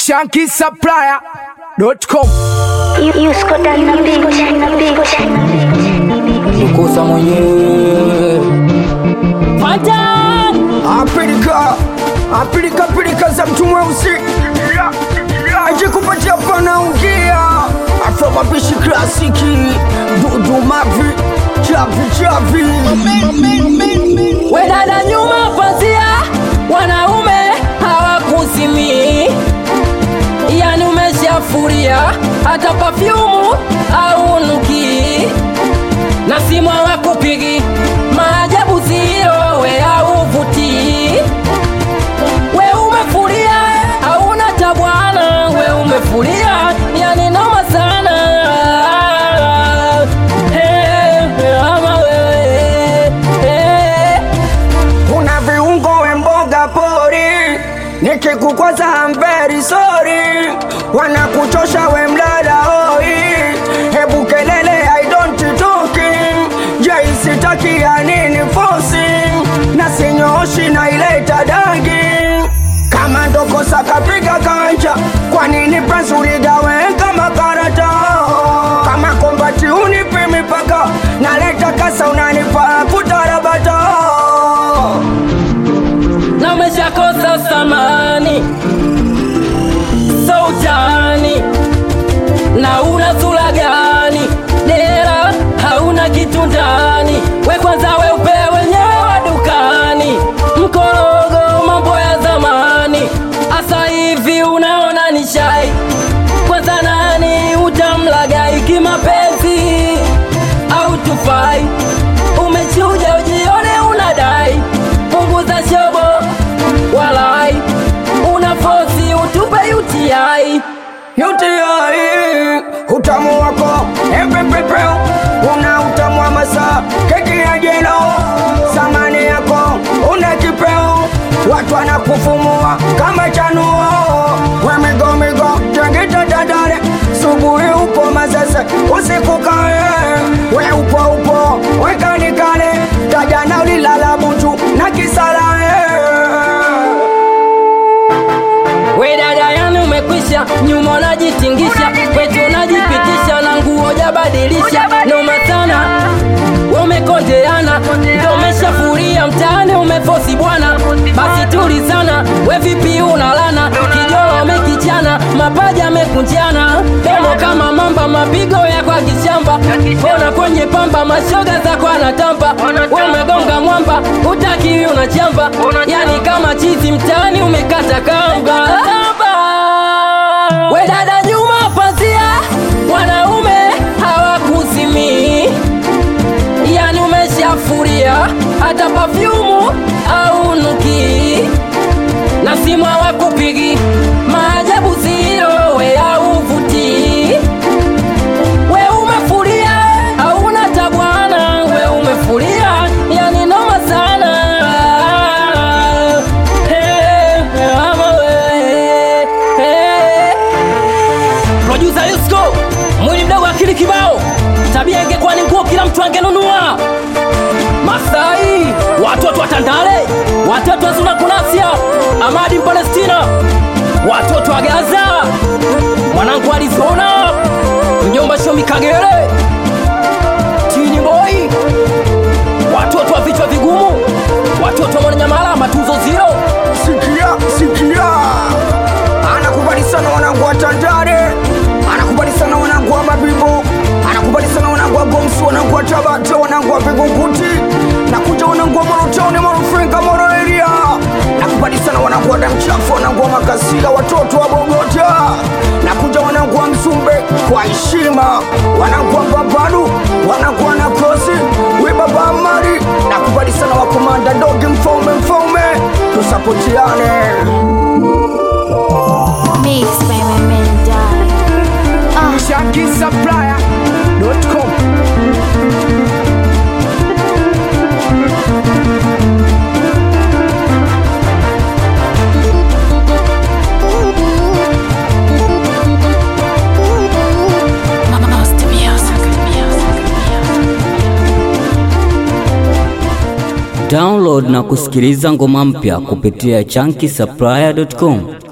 shankisupplier.com Yusko ndani na beat. Nikosa mwenyewe Apilika, apilika pilika za mtu mweusi aje kupatia pana ungia afro mapishi klasiki dudu mavi chavi chavi wedada nyuma pazia wanaume hawakuzimii yani umeshafuria hata pafyumu au nuki na simu hawakupigi maajabu ziro we auvutii we umefuria hauna tabwana we umefuria yani noma sana Hey, ama wewe, hey. una viungo we mboga pori nikikukwaza amberi sori wanakuchosha we mlala hoi hebu kelele I don't talking jaisitaki ya nini fosi na sinyooshi na ileta dangi kama ndokosa kapiga kanja kwa nini pensi uligawe kama karata kama kombati unipi mipaka naleta kasa unanipa kutarabata na umeshakosa samani sautani na una sura gani dera hauna kitu ndani we kwanza we upe wenyewe wa dukani mkorogo mambo ya zamani asa hivi unaona ni shai kwanza nani utamlagai kimapenzi au tufai umechuja ujione unadai punguza shobo walai una fosi utupe utiai UTI utamu wako epepepe una utamu wa masa keki ya jelo samani yako una kipeo watu wanakufumua kama chanuo wemigomigo tegitadadare subuhi upo mazese usiku kae we upo upo wekanikale tajana ulilala butu na kisalae we dada yani umekwisha nyuma unajitingisha kwetu unajipitisha na nguo jabadilisha noma sana we umekondeana ndo umeshafuria mtaani umefosi bwana basi tulizana we vipi unalana kijolo umekichana mapaja amekunjana domo kama mamba mapigo ya kwa kishamba ona kwenye pamba mashoga za kwa natampa we umegonga mwamba utaki unachamba yani kama chizi mtaani umekata kamba we dada nyuma pazia wanaume hawakuzimii yani umeshafuria hata pafyumu au nuki na simu hawakupigi maajabu ziro we auvutii we umefuria hauna tabwana we umefuria yani noma sana Hey, ama we, hey. Producer Yusko, mwili mdogo akili kibao, tabia ingekuwa ni nguo kila mtu angenunua. Masai, watoto wa Tandale, watoto wa Zuna Kunasia, Amadi Palestina, watoto wa Gaza, mwanangu Arizona, mjomba Shomi Kagere, Tini Boy, watoto wa vichwa vigumu, watoto wa Mwananyamala, matunzo zero. sikia sikia anakubali sana wanangu wa tandare anakubali sana wanangu wa mabibo anakubali sana wanangu wa gomsi wanangu wa tabata wanangu wa vigunguti nakuja wanangu wa morotoni morofringa moroeria nakubali sana wanangu wa damchafu wanangu wa makasia watoto wa bogota nakuja wanangu wa mzumbe kwa heshima wanangu wa babadu wanangu wa nakosi wibaba mari nakubali sana wakomanda dogi mfaume mfaume tusapotiane Mixed by my man die. Ah, shankisupplier.com Download na kusikiliza ngoma mpya kupitia chunky supplier.com.